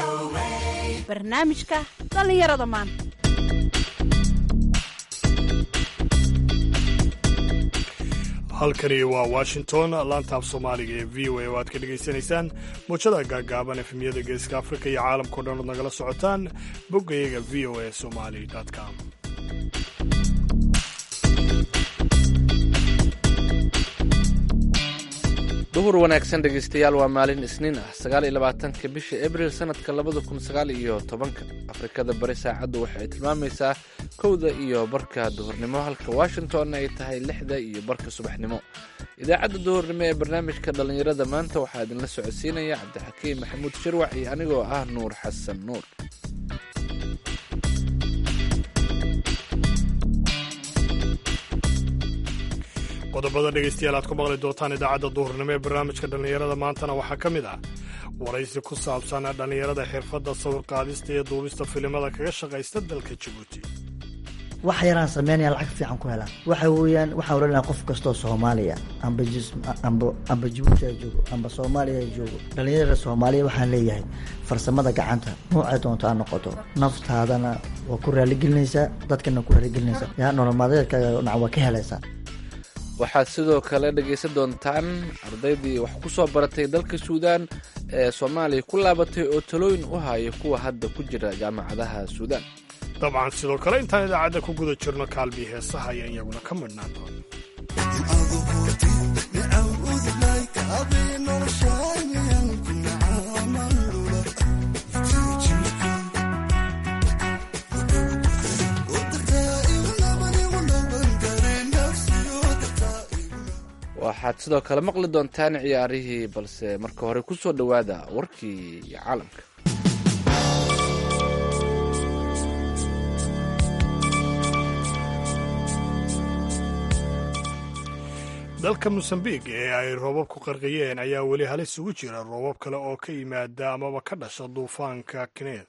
barnaamijka dhallinyarada maanta halkani waa washington laantaaf soomaaliga ee v o a oo aad ka dhegaysanaysaan muujada gaagaaban efemyada geeska afrika iyo caalamkao dhan ood nagala socotaan boggayaga v o a somali com duhur wanaagsan dhegaystayaal waa maalin isniin ah sagaal iyo labaatanka bisha abril sanadka labada kun sagaal iyo tobanka afrikada bari saacaddu waxay tilmaamaysaa kowda iyo barka duhurnimo halka washingtonna ay tahay lixda iyo barka subaxnimo idaacadda duhurnimo ee barnaamijka dhallinyarada maanta waxaa idinla socodsiinaya cabdixakiim maxamuud shirwac iyo anigoo ah nuur xasan nuur qodobada dhegaystayaal aad ku maqli doontaan idaacadda duhurnimo ee barnaamijka dhallinyarada maantana waxaa ka mid ah waraysi ku saabsan dhallinyarada xirfadda sawirqaadista iyo duubista filimada kaga shaqaysta dalka jabuuti wax yaraan sameynaya lacag fiican ku helaan waxa weeyaan waxaan odhanaya qof kastoo soomaaliya amba amba amba jabuuti ha joogo amba soomaaliya ha joogo dhallinyarada soomaaliya waxaan leeyahay farsamada gacanta noocay doonto ha noqoto naftaadana waa ku raaligelinaysaa dadkana ku raaligelinaysaa yaa nololmaadeedkaaga dhinac waa ka helaysaa waxaad sidoo kale dhegaysan doontaan ardaydii wax ku soo baratay dalka suudaan ee soomaaliya ku laabatay oo talooyin u haya kuwa hadda ku jira jaamacadaha suudaan dabcan sidoo kale intaan idaacadda ku guda jirno kaalbii heesaha ayaan iyaguna ka midhnaan doon waxaad sidoo kale maqli doontaan ciyaarihii balse marka hore ku soo dhowaada warkii caalamka dalka mosambiq ee ay roobab ku qarqiyeen ayaa weli halis ugu jira roobab kale oo ka yimaada amaba ka dhasha duufaanka kneth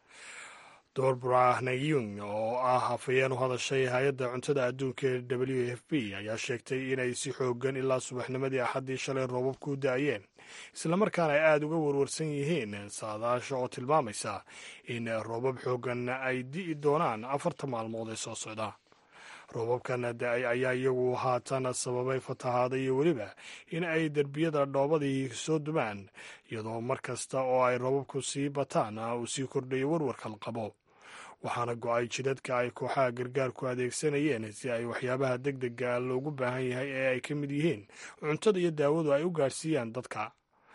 dorbra nayung oo ah hafayeen u hadashay hay-adda cuntada adduunka ee w f b ayaa sheegtay inay si xoogan ilaa subaxnimadii axaddii shalay roobab ku da-ayeen islamarkaana ay aada uga warwarsan yihiin saadaasha oo tilmaamaysa in roobab xoogan ay di'i doonaan afarta maalmood ee soo socda roobabkan da-ay ayaa iyagu haatan sababay fatahaada iyo weliba in ay derbiyada dhoobadii soo dumaan iyadoo mar kasta oo ay roobabku sii bataan uu sii kordhayo warwarka la qabo waxaana go-ay jidadka ay kooxaha gargaarku adeegsanayeen si ay waxyaabaha deg dega loogu baahan yahay ee ay ka mid yihiin cuntada iyo daawadu ay u gaadhsiiyaan dadka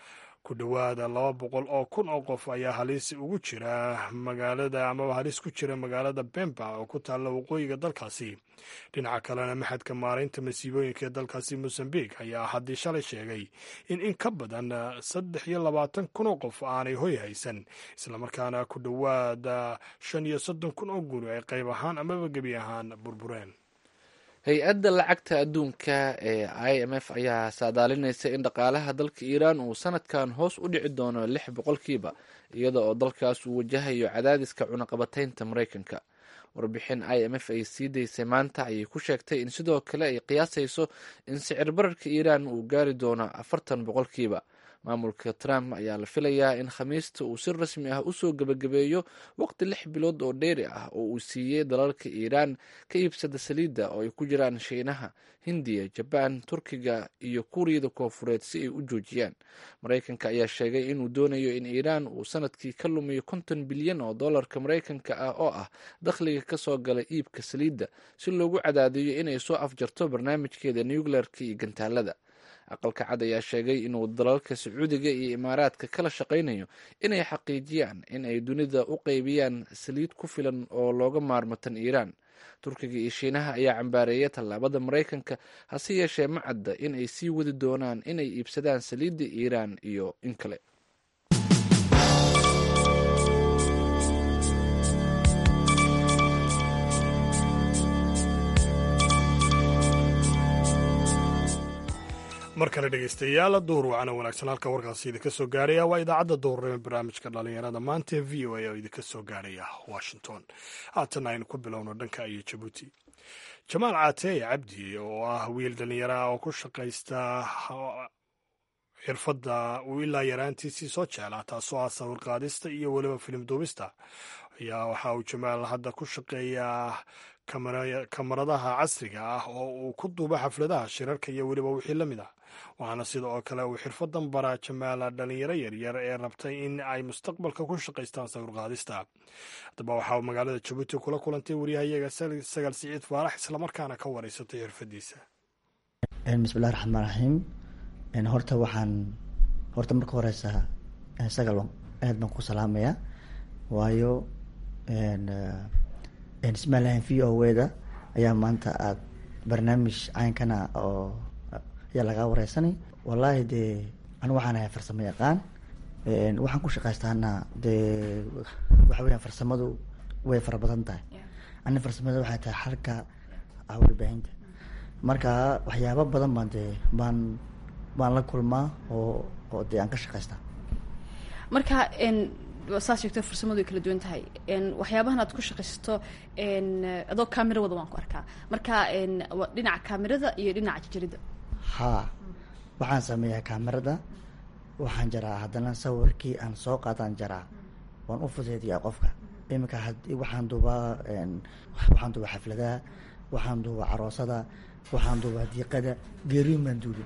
ku dhowaada laba boqol oo kun oo qof ayaa halis ugu jira magaalada amaba halis ku jira magaalada bemba oo ku taalla waqooyiga dalkaasi dhinaca kalena maxadka maaraynta masiibooyinka ee dalkaasi mosambiq ayaa haddii shalay sheegay in in ka badan saddex iyo labaatan kun oo qof aanay hoy haysan islamarkaana ku dhowaada shan iyo soddon kun oo guri ay qayb ahaan amaba gebi ahaan burbureen hay-adda lacagta adduunka ee i m f ayaa saadaalinaysa in dhaqaalaha dalka iiraan uu sanadkan hoos u dhici doono lix boqolkiiba iyada oo dalkaas uu wajahayo cadaadiska cunaqabataynta maraykanka warbixin i m f ay sii daysay maanta ayay ku sheegtay in sidoo kale ay qiyaasayso in sicir bararka iiraan uu gaari doono afartan boqolkiiba maamulka trump ayaa la filayaa in khamiista uu si rasmi ah usoo gebagabeeyo waqti lix bilood oo dheeri ah oo uu siiyey dalalka iiraan ka iibsada saliidda oo ay ku jiraan shiinaha hindiya jabaan turkiga iyo kuuriyada koofureed si ay u joojiyaan maraykanka ayaa sheegay inuu doonayo in iiraan uu sanadkii ka lumiyo konton bilyan oo dollarka maraykanka ah oo ah dakhliga kasoo gala iibka saliidda si loogu cadaadiyo inay soo afjarto barnaamijkeeda nuclearka iyo gantaalada aqalka cad ayaa sheegay inuu dalalka sacuudiga iyo imaaraadka kala shaqaynayo inay xaqiijiyaan in ay dunida u qaybiyaan saliid ku filan oo looga maarmo tan iiraan turkiga iyo shiinaha ayaa cambaareeya tallaabada maraykanka hase yeeshee ma cadda in ay sii wadi doonaan inay iibsadaan saliidda iiraan iyo in kale mar kale dhegaystayaal duhur wacana wanaagsan halka warkaasi idinka soo gaaraya waa idaacadda duhurnimo barnaamijka dhallinyarada maanta ee v o a oo idinka soo gaaraya washington haatana aynu ku bilowno dhanka iyo jabuuti jamaal caateeye cabdi oo ah wiil dhallinyaro ah oo ku shaqaysta xirfadda uu ilaa yaraantiisii soo jeclaa taasoo ah sawir qaadista iyo weliba filim duubista ayaa waxa uu jamaal hadda ku shaqeeyaa kamaradaha casriga ah oo uu ku duubo xafladaha shirarka iyo weliba wixii la mid ah waxaana sida oo kale uu xirfadan baraa jamaala dhalinyaro yaryar ee rabtay in ay mustaqbalka ku shaqaystaan sawir qaadista haddaba waxa uu magaalada jabuuti kula kulantay wariyahayaga sagaal siciid faarax islamarkaana ka wareysatay xirfadiisa bismillahi raxmaan raxiim horta waxaan horta marka horeysa sagal aad baan ku salaamayaa waayo ismaalahan v o weda ayaa maanta aada barnaamij caynkana oo ayaa lagaa wareysanay wallaahi dee anu waxaan ahay farsamo yaqaan waxaan ku shaqaystaana dee waxa weya farsamadu way fara badan tahay ani farsamada waxay tahay xalka warbaahinta marka waxyaaba badan baan dee baan baan la kulmaa oo oo dee aan ka shaqaystaa marka saas sheegto farsamadu way kala duwan tahay waxyaabahan aad ku shaqaysato adoo camera wada waan ku arkaa marka dhinaca camerada iyo dhinaca jajarida haa waxaan sameeyaa kamerada waxaan jaraa haddana sawirkii aan soo qaadaan jaraa waan u fudeediyaa qofka iminka waxaan duubaa waxaan duubaa xafladaha waxaan duubaa caroosada waxaan duubaa diiqada geeriin baan duubi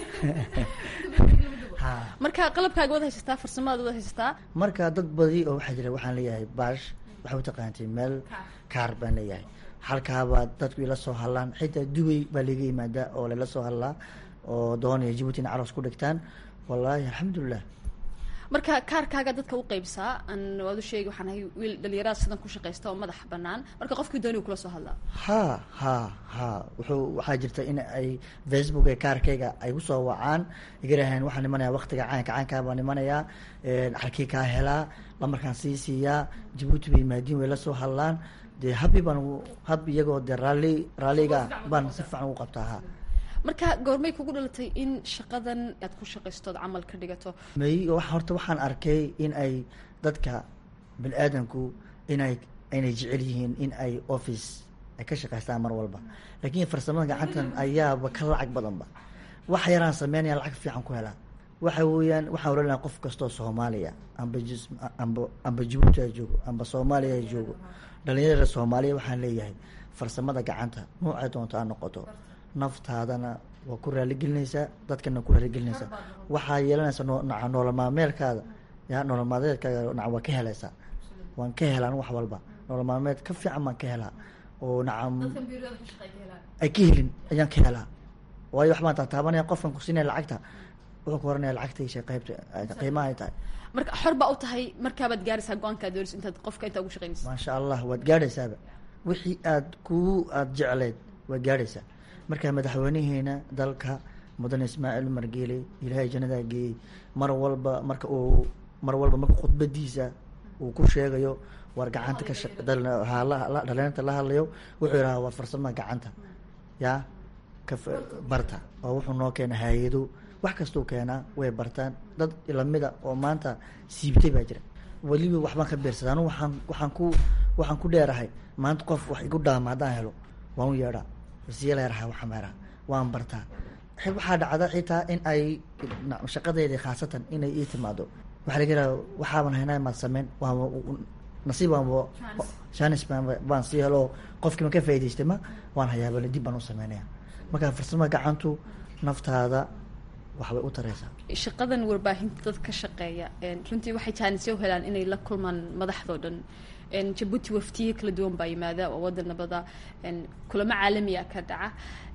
marka qalabkaaga wad haysataa farsamadaad wad haysataa marka dad badi oo waxaa jira waxaan leeyahay baash waxay utaqaantay meel kaar baan leeyahay halkaabaa dadku ila soo hadlaan xitaa dubay baa laga yimaadaa oo lala soo hadlaa oo doonaya jibuuti ina caroos ku dhigtaan wallaahi alxamdulilah marka kaarkaaga dadka u qeybsaa an waad u sheegi waxaan ahay wiil dhalinyarada sidan ku shaqaysta oo madax banaan marka qofkii dooni kula soo hadlaa ha ha ha wuxuu waxaa jirta in ay facebook ee kaarkayga ay kusoo wacaan igaraheen waxaan imanaya waktiga caynka caynkaa baan imanayaa xalkii kaa helaa lamarkaan sii siiyaa jabuuti bay maadiin way la soo hadlaan dee habi baan hab iyagoo dee raalli raalliga baan si fiican ugu qabtaa ha marka goormay kugu dhalatay in shaqadan aad ku shaqaystood camal ka dhigato may horta waxaan arkay in ay dadka bani aadamku inay aynay jecel yihiin in ay office ay ka shaqaystaan mar walba laakiin farsamada gacantan ayaaba ka lacag badanba wax yaraan sameynaya lacag fiican ku helaa waxa weeyaan waxaan oranaya qof kastoo soomaaliya amba jis amba amba jabuuti ha joogo amba soomaaliya ha joogo dhalinyarada soomaaliya waxaan leeyahay farsamada gacanta noocay doonto aa noqoto naftaadana waa ku raaligelinaysaa dadkana ku raaligelinaysaa waxaa yeelanaysa naca nolol maalmeedkaada ya nolol maalmeedkaaga naca waa ka helaysaa waan ka helaan wax walba nolol maalmeed ka fiican baan ka helaa oo nacam ay ka helin ayaan ka helaa waayo wax baan taataabanaya qofkan kusiinaya lacagta wuxuu ku oranaya lacagtaisha qaybta qiimaha ay tahay marka xor baa u tahay markaabaad gaaraysaa go-aankaa doonaysa intaad qofka intaa ugu shaqaynaysa maasha allah waad gaadhaysaaba wixii aad ku aada jecleyd waad gaadhaysaa marka madaxweynaheena dalka mudane ismaaciil umar geele ilaahay jannadaa geeyey mar walba marka uu mar walba marka khudbadiisa uu ku sheegayo war gacanta ka dhalinyarta la hadlayo wuxuu yidhaha waa farsamada gacanta yaa ka barta oo wuxuu noo keena hay-ado wax kastuu keenaa way bartaan dad lamida oo maanta siibtay baa jira weliba waxbaan ka beersada anu waaan waxaan ku waxaan ku dheerahay maanta qof wax igu dhaama haddaan helo waan u yeedhaa siyalayaraha waxameeraha waan bartaa waxaa dhacda xitaa in ay shaqadeedii khaasatan inay ii timaado waxaa laga yaraa waxaaban haynaa maad sameyn waa nasiibaan shanis baan sii helo qofkii ma ka faa'idaystay ma waan hayaabale dib baan u sameynaya marka farsamada gacantu naftaada waxbay u tareysaa shaqadan warbaahinta dad ka shaqeeya runtii waxay jaanisyo helaan inay la kulmaan madaxdoo dhan jabuuti waftiye kala duwan baa yimaada oo waddan nabada kulamo caalamiya ka dhaca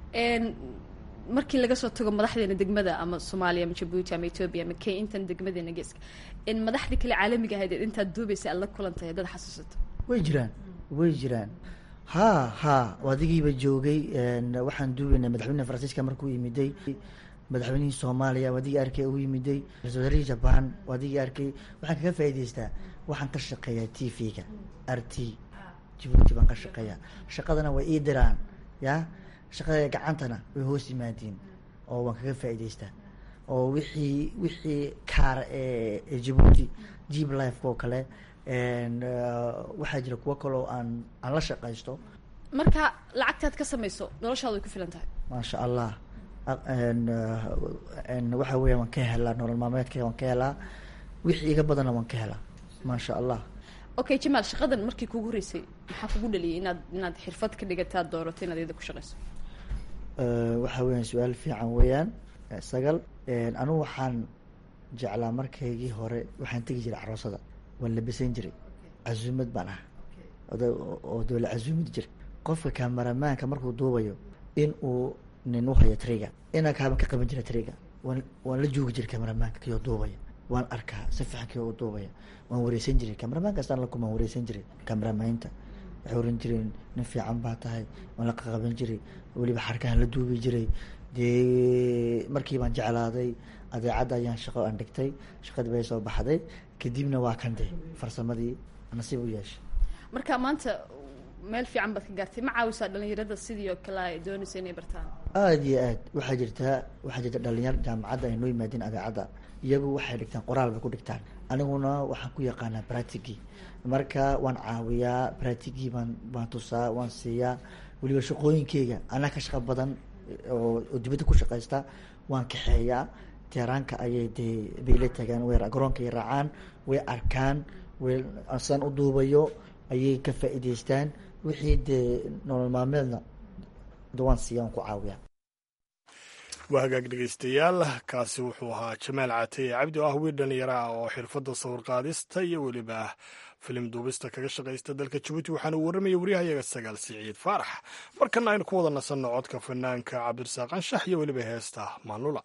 markii laga soo tago madaxdeena degmada ama soomaaliya ama jabuuti ama ethoobia ama kenya intan degmadeena geeska madaxdii kale caalamiga ahayd intaad duubaysa aad la kulantay haddaad xasuusato way jiraan way jiraan ha ha adigiiba joogay waxaan duubaynay madaxweyne faransiiska markuu yimiday madaxweynihii soomaaliya adigii arkay u yimiday ra-isul wasaarihii jaban adigii arkay waxaan kaga faa'idaystaa waxaan ka shaqeeyaa t v-ga r t jabuuti baan ka shaqeeyaa shaqadana way ii diraan ya shaqada gacantana way hoos yimaadiin oo waan kaga faa'idaystaa oo wixii wixii kaar ee jabuuti jib lifeka oo kale waxaa jira kuwo kaloo aan aan la shaqaysto marka lacagtaad ka samayso noloshaada way ku filan tahay maasha allah waxa weya waan ka helaa nolol maalmeedkayga waan ka helaa wixii iga badanna waan ka helaa maasha allah okay jamaal shaqadan markii kugu horeysay maxaa kugu dhaliyay inaad inaad xirfad ka dhigataad doorato inaad iyada ku shaqeyso waxa weeyaan su-aal fiican weeyaan sagal anigu waxaan jeclaa markaygii hore waxaan tegi jiray caroosada waan labisan jiray casuumad baan ah oo doola casuumad jira qofka kamaramaanka markuu duubayo in uu nin uhayo triga inaan kaaban ka qaban jira triga waan waan la joogi jiray kamaramaanka kiyoo duubaya waan arkaa si fiican kiyoo u duubaya waan wareysan jiray kamaramaan kastaan la kumaan wareysan jiray kamaramaynta waxay oran jireen nin fiican baa tahay waan la qaqaban jiray weliba xarkahan la duubi jiray dee markii baan jeclaaday adeecadda ayaan shaqo aan dhigtay shaqadii bay soo baxday kadibna waa kan de farsamadii nasiib u yeeshay marka maanta meel fiican baad ka gaartay ma caawisaa dhalinyarada sidii oo kale ay doonaysa inay bartaan aada iyo aad waxaa jirtaa waxaa jirta dhalinyar jaamacadda ay noo yimaadeen adeecadda iyagu waxay dhigtaan qoraal bay ku dhigtaan aniguna waxaan ku yaqaanaa bratigii marka waan caawiyaa bratigii baan baan tusaa waan siiyaa weliba shaqooyinkeyga anaa ka shaqo badan oo oo dibadda ku shaqaysta waan kaxeeyaa teeraanka ayay dee bayla tagaan way garoonkay raacaan way arkaan way saan u duubayo ayay ka faa'iidaystaan wixii dee nolol maalmeedna waan siiya waan ku caawiyaa waa hagaag dhegeystayaal kaasi wuxuu ahaa jamaal caateye cabdi oo ah wiil dhalinyaro ah oo xirfadda sawir qaadista iyo weliba filim duubista kaga shaqaysta dalka jabuuti waxaana uu warramaya waryahayaga sagaal siciid faarax markana aynu ku wada nasanno codka fanaanka cabdirasaaq anshax iyo weliba heesta maanlula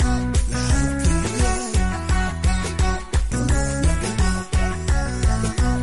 Thank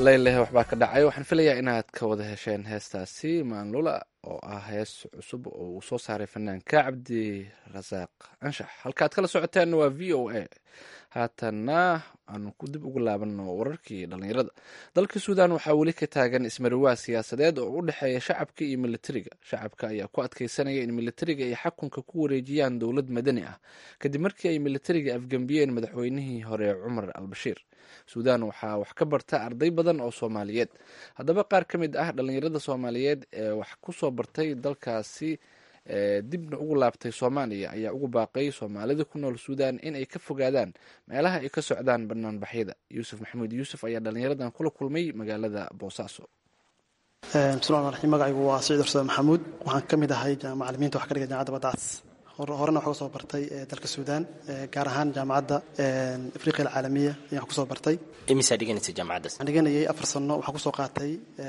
leyleh waxbaa ka dhacay waxaan filayaa inaad ka wada hesheen heestaasi maanlula oo ah hees cusub oo uu soo saaray fanaanka cabdi rasaaq anshax halkaad kala socoteen waa v o a haatanna aanu ku dib ugu laabano wararkii dhallinyarada dalka suudan waxaa weli ka taagan ismariwaa siyaasadeed oo u dhexeeya shacabka iyo militariga shacabka ayaa ku adkeysanaya in militariga ay xakunka ku wareejiyaan dowlad madani ah kadib markii ay militariga afgembiyeen madaxweynihii hore cumar al bashiir suudan waxaa wax ka barta arday badan oo soomaaliyeed haddaba qaar ka mid ah dhallinyarada soomaaliyeed ee wax ku soo bartay dalkaasi dibna ugu laabtay soomaaliya ayaa ugu baaqay soomaalida ku nool suudan in ay ka fogaadaan meelaha ay ka socdaan banaanbaxyada yuusuf maxamuud yuusuf ayaa dhallinyaradan kula kulmay magaalada boosaaso bismillahi raxim magacaygu waa siciid ursada maxamuud waxaan ka mid ahay macalimiinta wax ka dhiga jaamacadda badacas horena waxaa kusoo bartay dalka suudan gaar ahaan jaamacadda afriqiya alcaalamiya ayaan kusoo bartay imisaa dhiganaysa jaamacaddaas waxaan dhiganayay afar sano waxaan kusoo qaatay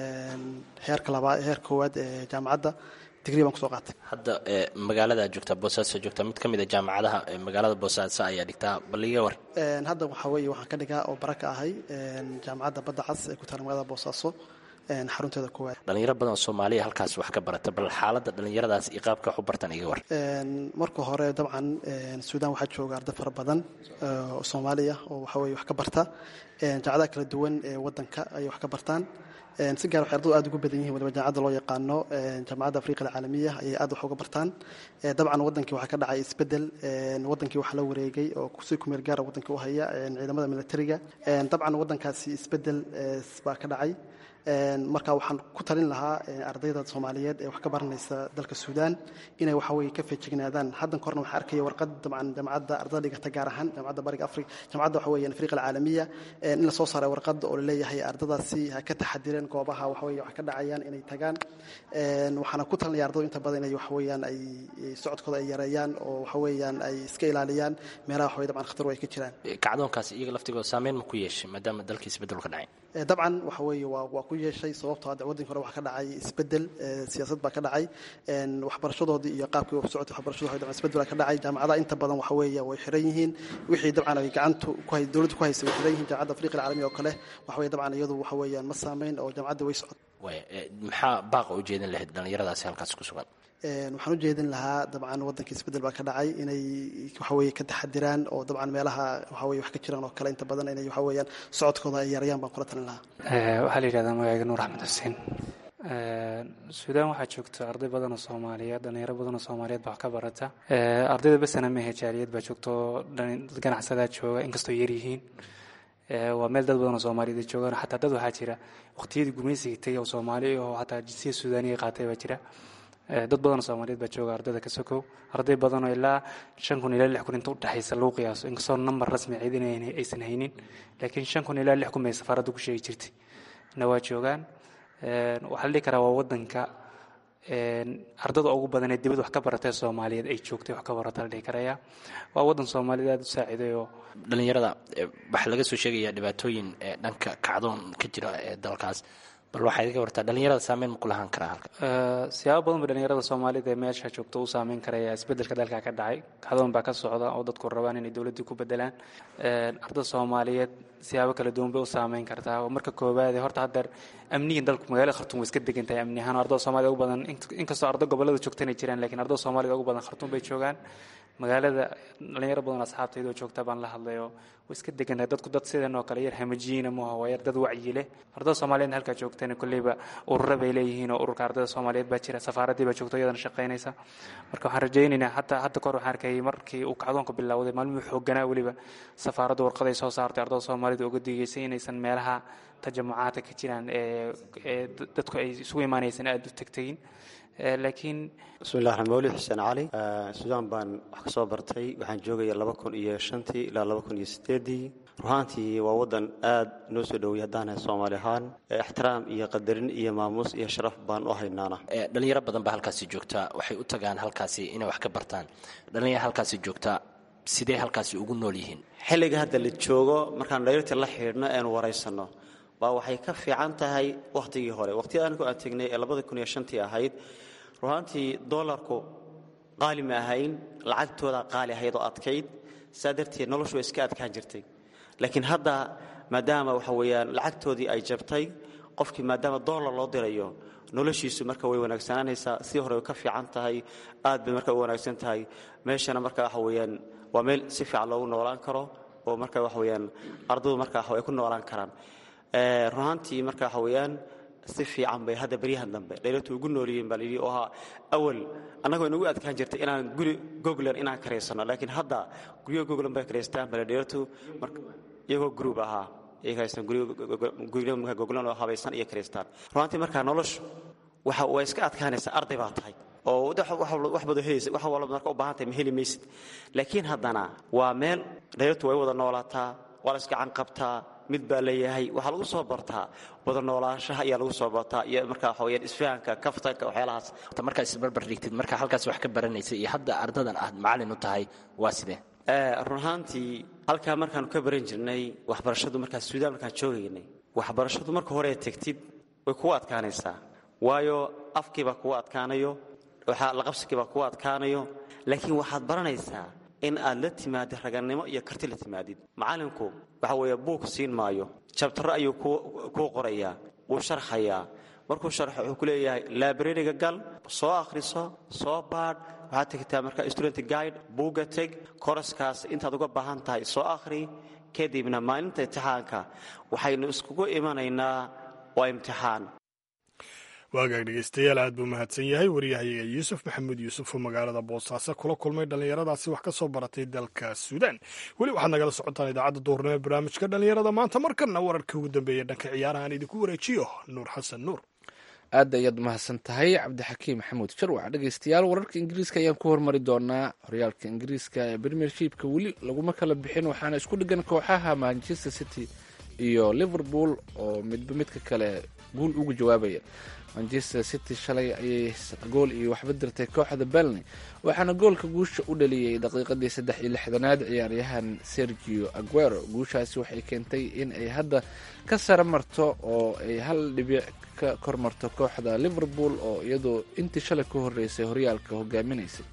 heerka labaad heer koowaad ee jaamacadda digrii baan kusoo qaatay hadda magaalada joogtaa boosaaso joogtaa mid ka mid a jaamacadaha magaalada boosaaso ayaa dhigtaa baliga war hadda waxaa weeye waxaan ka dhigaa oo bara ka ahay jaamacadda badda cas ee ku taala magaalada boosaaso xarunteeda koowaad dhalinyaro badan oo soomaaliya halkaas wax ka barata bal xaaladda dhallinyaradaas iyo qaabka wax u bartaan iga war marka hore dabcan suudan waxaa jooga arday fara badan oo soomaaliya oo waxa weye wax ka barta jaamacadaha kala duwan ee wadanka ayay wax ka bartaan si gaar waxay ardadu aad ugu badan yihin waliba jaamacadda loo yaqaano jaamacadda afriqa alcaalamiya ayay aad wax uga bartaan dabcan wadankii waxaa ka dhacay isbedel wadankii waxaa la wareegay oo si kumeel gaara wadankii u haya ciidamada militariga dabcan wadankaasi isbedel baa ka dhacay marka waxaan ku talin lahaa ardayda soomaaliyeed ee wax ka baranaysa dalka suudan inay waxa weye ka feejignaadaan haddan korna waxaan arkaya warqad dabcan jaamacadda ardada dhigata gaar ahaan jaamacadda bariga afrika jaamacadda waxa weeyaan afriqa alcaalamiya in la soo saaray warqadda oo laleeyahay ardadaasi ha ka taxadireen goobaha waxa weye wax ka dhacayaan inay tagaan waxaana ku talinaya ardadu inta badan inay waxa weeyaan ay socodkooda ay yareeyaan oo waxa weeyaan ay iska ilaaliyaan meelaha waxa weye dabcan khatar ay ka jiraan kacdoonkaas iyaga laftigooda saameyn ma ku yeeshay maadaama dalkii isbeddel ka dhacay dabcan waxa weeye waa waa ku yeeshay sababtoo hadda waddanka hore waxaa ka dhacay isbeddel siyaasad baa ka dhacay waxbarashadoodii iyo qaabkii u socotay waxbarashadu dabcan isbeddel baa ka dhacay jaamacadaha inta badan waxa weeye way xiran yihiin wixii dabcan ay gacantu ku hay dowladdu ku haysay way xiran yihiin jaamacadda afriqa alcaalamiya oo kale waxa weeye dabcan iyadu waxa weeyaan ma saameyn oo jaamacadda way socot maxaa baaqa u jeedin lahayd dhallinyaradaasi halkaas ku sugan waxaan u jeedin lahaa dabcan waddanka isbeddel baa ka dhacay inay waxaweye ka taxadiraan oo dabcan meelaha waxaweye wax ka jiraan oo kale inta badan inay waxa weeyaan socodkooda ay yarayaan baan kula talin lahaa waxaa la yidhahdaa magacayga nuur axmed xuseen suudaan waxaa joogta arday badan oo soomaaliyeed dhalinyaro badan oo soomaaliyeed baa wax ka barata ardayda besana mehe jaaliyad baa joogta oo dad ganacsadaa jooga inkastoo yar yihiin waa meel dad badan oo soomaaliyeed ay joogaan xataa dad waxaa jira waqtiyadii gumaysiga tegay oo soomaali oo xataa jinsiya suudaaniga qaatay baa jira dad badan oo soomaaliyeed baa jooga ardayda ka sokow arday badan oo ilaa shan kun ilaa lix kun inta udhexaysa lagu qiyaaso inkastoo nambar rasmi ciidan aysan haynin laakiin shan kun ilaa lix kun bay safaaradda ku sheegi jirtay na waa joogaan waxaa la dhihi karaa waa wadanka ardada ugu badan ee dibad wax ka baratay soomaaliyeed ay joogtay wax ka barata la dhihi karaya waa wadan soomaaliyeed aada u saaciiday oo dhallinyarada waxaa laga soo sheegayaa dhibaatooyin dhanka kacdoon ka jira ee dalkaas bal waxaad iga wartaa dhallinyarada saameyn ma ku lahaan karaa halka siyaabo badan ba dhallinyarada soomaalida ee meesha joogta u saameyn karaya isbeddelka dalka ka dhacay kacdoon baa ka socda oo dadku rabaan inay dowladdii ku bedelaan ardada soomaaliyeed siyaabo kala duwan bay u saameyn kartaa oo marka koowaade horta haddeer amnigan dalku magaalada khartuum way iska degan tahay amni ahaan ardada soomaalida ugu badan inkastoo arda gobollada joogtana jiraan lakiin ardada soomaalida ugu badan khartuum bay joogaan magaalada dhalinyaro badan asxaabtayda oo joogta baan la hadlayo way iska degantahay dadku dad sidan oo kale yar hamajiina maaha waa yar dad wacyi leh ardada soomaaliyeed halkaa joogtana kolleyba urura bay leeyihiin oo ururka ardada soomaaliyeed baa jira safaaraddii baa joogta iyadana shaqaynaysa marka waxaan rajaynaynaa hataa hadda kahor waxaan arkayay markii uu kacdoonka bilowday maalmihii xooganaa weliba safaaradda warqaday soo saartay ardada soomaalida uga digeysay inaysan meelaha tajamucaadka ka jiraan ee dadku ay isugu imaanaysan aada u tegtegin laakiin bismillahi raxmaan mawlid xuseen cali suudaan baan wax ka soo bartay waxaan joogaya laba kun iyo shantii ilaa laba kun iyo sideedii ruhaantii waa waddan aad noo soo dhoweyay haddaan nahay soomaali ahaan ixtiraam iyo qadarin iyo maamuus iyo sharaf baan u haynaana dhalinyaro badan baa halkaasi joogta waxay u tagaan halkaasi inay wax ka bartaan dhalinyaro halkaasi joogta sidee halkaasi ugu nool yihiin xilliga hadda la joogo markaan dhaliirta la xidhiidhno eenu waraysanno baa waxay ka fiican tahay wakhtigii hore waqhtiyada anigu aan tegnay ee labada kun iyo shantii ahayd ruhaantii doolarku qaali ma ahayn lacagtooda qaali ahayd oo adkayd saa darteed noloshu way iska adkaan jirtay laakiin hadda maadaama waxa weeyaan lacagtoodii ay jabtay qofkii maadaama doolar loo dirayo noloshiisu marka way wanaagsananaysaa si hore way ka fiican tahay aad bay marka u wanaagsan tahay meeshana marka waxa weeyaan waa meel si fiican loogu noolaan karo oo marka waxa weeyaan ardaydu marka ay ku noolaan karaan runaantii marka waxa weeyaan si fiican bay hadda beryahan dambe dhaylatu ugu noolyihiin baa layidhi oo ahaa awal annagoo inagu adkaan jirtay inaan guri goglan inaan karaysano laakiin hadda guryo goglan bay karaystaan bale dhaylatu iyagoo gruub ahaa guryo goglan oo habaysan iyo karaystaan runaantii markaa noloshu waxa way iska adkaanaysaa arday baa tahay oo wax bado helaysa wax walba marka u baahan tahay ma heli maysid laakiin haddana waa meel dhaylatu way wada noolaataa waa la iska canqabtaa mid baa leeyahay waxaa lagu soo bartaa wada noolaanshaha ayaa lagu soo bartaa iyo markaa waxa weyaan isfahanka kaftanka waxyaalahaas markaa isbarbar dhigtid markaa halkaas wax ka baranaysa iyo hadda ardadan aad macallin u tahay waa sidee run ahaantii halkaa markaanu ka baran jirnay waxbarashadu markaa suudaan markaan joogaynay waxbarashadu marka hore tegtid way kugu adkaanaysaa waayo afkiibaa kugu adkaanayo laqabsigiibaa kugu adkaanayo laakiin waxaad baranaysaa in aad la timaadid ragannimo iyo karti la timaadid macallinku waxa weeye buug siin maayo jabtaro ayuu kuu qorayaa wuu sharxayaa markuu sharxo wuxuu ku leeyahay laabrariga gal soo akhriso soo baadh waxaad tegtaa marka student guide buugga teg koroskaas intaad uga baahan tahay soo akhri kadibna maalinta imtixaanka waxaynu iskugu imanaynaa waa imtixaan waagaag dhegeystayaal aad buu mahadsan yahay waryahayaga yuusuf maxamuud yuusuf oo magaalada boosaaso kula kulmay dhallinyaradaasi wax ka soo baratay dalka suudaan weli waxaad nagala socotaan idaacadda duurnimo barnaamijka dhallinyarada maanta markana wararka ugu dambeeya dhanka ciyaaraha aan idinku wareejiyo nuur xasan nuur aad ayaad mahadsan tahay cabdixakiim maxamuud sharwac dhegeystayaal wararka ingiriiska ayaan ku hormari doonaa horyaalka ingiriiska ee premiershipka weli laguma kala bixin waxaana isku dhigan kooxaha manchester city iyo liverpool oo midba midka kale guul ugu jawaabaya manchester city shalay ayay gool iyo waxba dirtay kooxda belny waxaana goolka guusha u dhaliyey daqiiqadii saddex iyo lixdanaad ciyaaryahan sergio aguero guushaasi waxay keentay in ay hadda ka sara marto oo ay hal dhibic ka kor marto kooxda liverpool oo iyadoo intii shalay ka horeysay horyaalka hogaaminaysay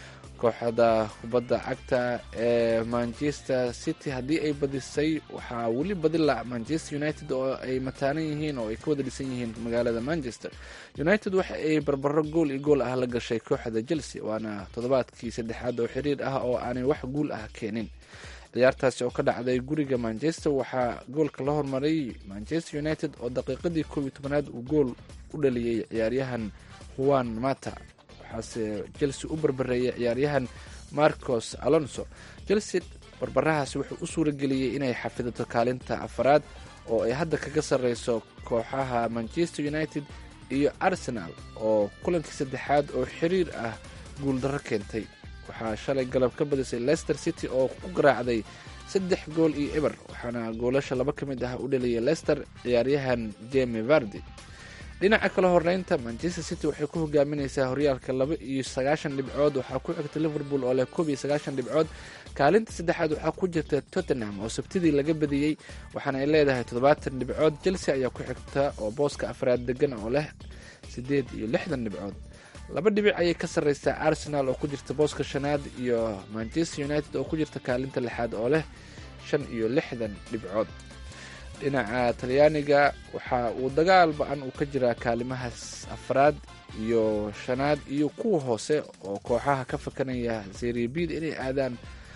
kooxda kubadda cagta ee manchester city haddii ay badisay waxaa weli badila manchester united oo ay mataanan yihiin oo ay ka wada dhisan yihiin magaalada manchester united waxa ay barbaro gool iyo gool ah la gashay kooxda chelsea waana toddobaadkii saddexaad oo xiriir ah oo aanay wax guul ah keenin ciyaartaasi oo ka dhacday guriga manchester waxaa goolka la hormaray manchester united oo daqiiqadii koob iyo tobanaad uu gool u dhaliyey ciyaaryahan juan mata waxaase chelsea u barbareeyay ciyaaryahan marcos alonso chelsea barbarahaasi wuxuu u suurageliyey inay xafidato kaalinta afaraad oo ay hadda kaga sarreyso kooxaha manchester united iyo arsenal oo kulankii saddexaad oo xiriir ah guuldarro keentay waxaa shalay galab ka badisay leicester city oo ku garaacday saddex gool iyo eber waxaana goolasha laba ka mid ah u dhaliyay leicester ciyaaryahan jemi vardi dhinaca kale horeynta manchester city waxay ku hogaamineysaa horyaalka laba iyo sagaashan dhibcood waxaa ku xigta liverpool oo leh koob iyo sagaashan dhibcood kaalinta saddexaad waxaa ku jirta tottenham oo sabtidii laga badiyey waxaana ay leedahay toddobaatan dhibcood chelsea ayaa ku xigta oo booska afraad degan oo leh siddeed iyo lixdan dhibcood laba dhibic ayay ka sarreysaa arsenal oo ku jirta booska shanaad iyo manchester united oo ku jirta kaalinta lixaad oo leh shan iyo lixdan dhibcood dhinaca talyaaniga waxa uu dagaal ba-an uu ka jiraa kaalimahaas afraad iyo shanaad iyo kuwa hoose oo kooxaha ka fakanaya seriabid inay aadaan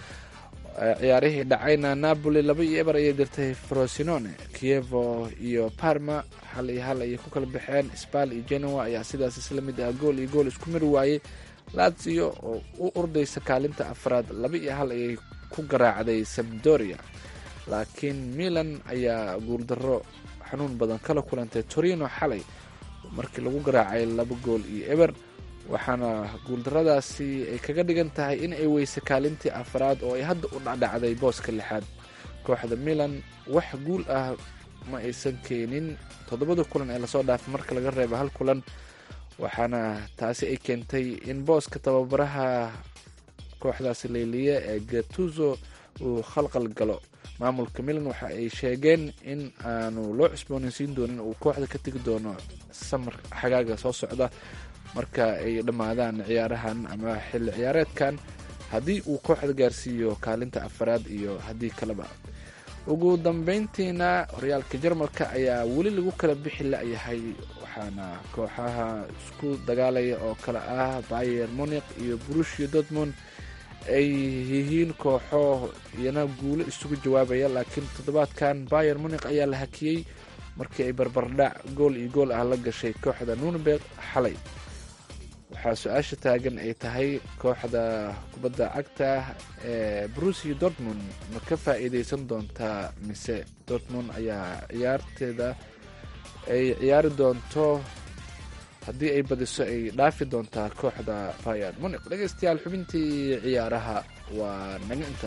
ciyaarihii dhacayna napoli laba iyo eber ayay dirtay frosinone kievo iyo parma hal iyo hal ayay ku kala baxeen spal iyo genoa ayaa sidaas isla mid ah gool iyo gool isku mari waayey lazio oo u ordaysa kaalinta afraad laba iyo hal ayay ku garaacday sabdoria laakiin milan ayaa guuldarro xanuun badan kala kulantay torino xalay markii lagu garaacay laba gool iyo eber waxaana guuldarradaasi ay kaga dhigan tahay in ay weyse kaalintii afraad oo ay hadda u dhacdhacday booska lixaad kooxda milan wax guul ah ma aysan keenin toddobada kulan ee lasoo dhaafay marka laga reebo hal kulan waxaana taasi ay keentay in booska tababaraha kooxdaasi leyliye ee gatuzo uu khalqal galo maamulka milan waxa ay sheegeen in aanu loo cusboonaysiin doonin uu kooxda ka tegi doono samar xagaaga soo socda marka ay dhammaadaan ciyaarahan ama xilli ciyaareedkan haddii uu kooxda gaarsiiyo kaalinta afaraad iyo haddii kaleba ugu dambeyntiina horyaalka jarmalka ayaa weli lagu kala bixi la-yahay waxaana kooxaha isku dagaalaya oo kale ah bayer munik iyo brushia dortmund ay yihiin kooxo iyana guulo isugu jawaabaya laakiin toddobaadkan bayer munik ayaa la hakiyey markii ay barbardhac gool iyo gool ah la gashay kooxda nunberg xalay waxaa su-aasha taagan ay tahay kooxda kubadda cagta ee brusia dortmund ma ka faa-iideysan doontaa mise dortmund ayaa ciyaarteeda ay ciyaari doonto haddii ay badiso ay dhaafi doontaa kooxda bayer munik dhegeystayaal xubintii ciyaaraha waa naga inta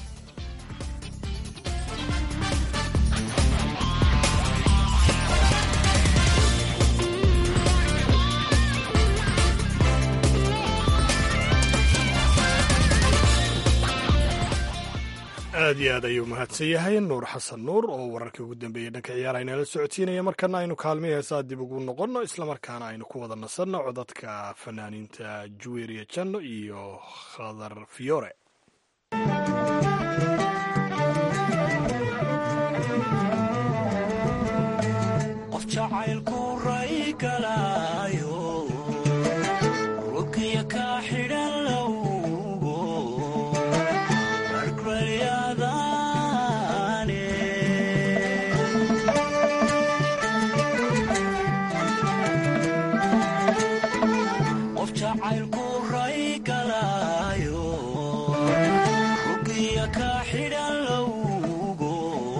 aad iyo aad ayuu mahadsan yahay nuur xasan nuur oo wararkii ugu dambeeyey dhanka ciyaara inala socodsiinaya markana aynu kaalmihii heesaa dib ugu noqonno islamarkaana aynu ku wada nasanno codadka fanaaniinta juweriya janno iyo khadar fiyore qof jacaylku ray galaayo rugya ka xidhan lowgo rargbalyadaane qof jacaylku ray galaayo rugya ka xidhan lowgo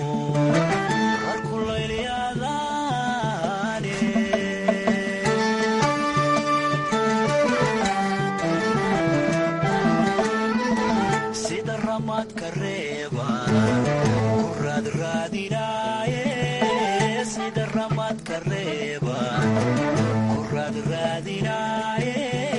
rarkulaylyadaane sida ramadka reeba ku raadraadinaaye sida ramadka reeba ku raadraadinaaye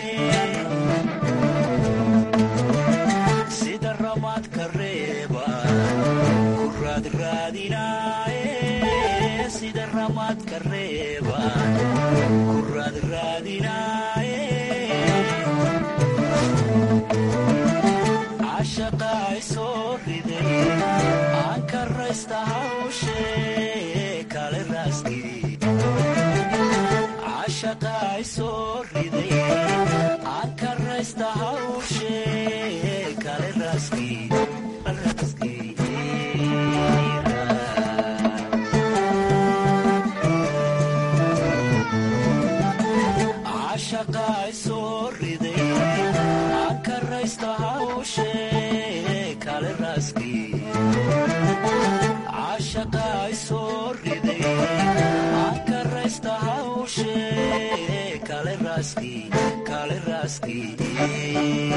sida ramadka reeba ku raadraadinaaye sida ramadka reeba ku raadraadinaaye cashaqa ay soo riday aan ka raysta hawshee kale raaskii cashaqa ay soo riday aan ka raysta hawshee kale raaskii raaskii cashaqa ay soo riday aan ka raysta hawshee kale raaskii cashaqa ay soo riday aan ka raysta hawshee kale raaskii kale raaskii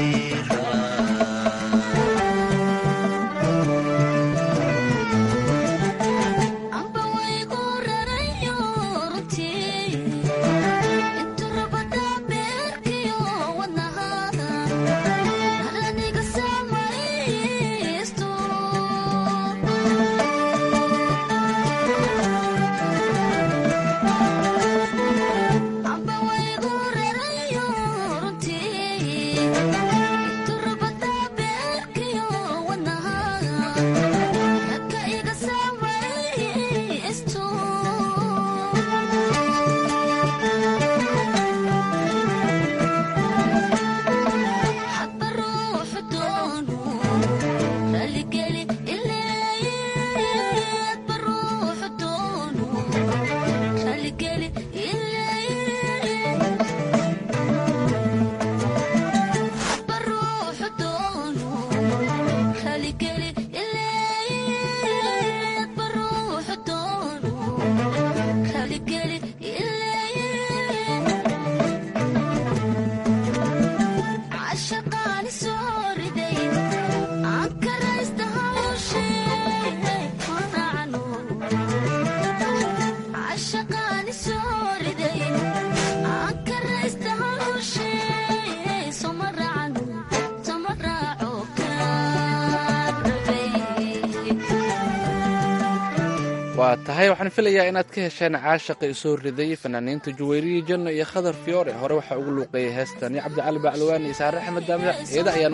amba waygu rarayo runtii intu rabada beerkiyo wadnahaada haraniga samaysto amba waygu rarayo runtii intu rabada beerkiyo wadnahaada dadka iga samaysto hadba ruuxu doonu raligeli ileeye hadba ruuxu doonu raligeli ileeye hadba ruuxu doonu raligeli ileeye hadba ruuxu doonu raligeli ileeye cashaqaani soo riday aan ka raysta hawshee raacno cashaqaani soo riday aan ka raysta hawshee soma raacno soma raaco kaan rabay waa tahay waxaan filayaa inaad ka hesheen caashaqa isoo riday fanaaniinta juweyriya janno iyo khadar fiyoore hore waxaa ugu luuqeeyay heestan iyo cabdicali baclawaan iyo saare axmed daamida iyada ayaan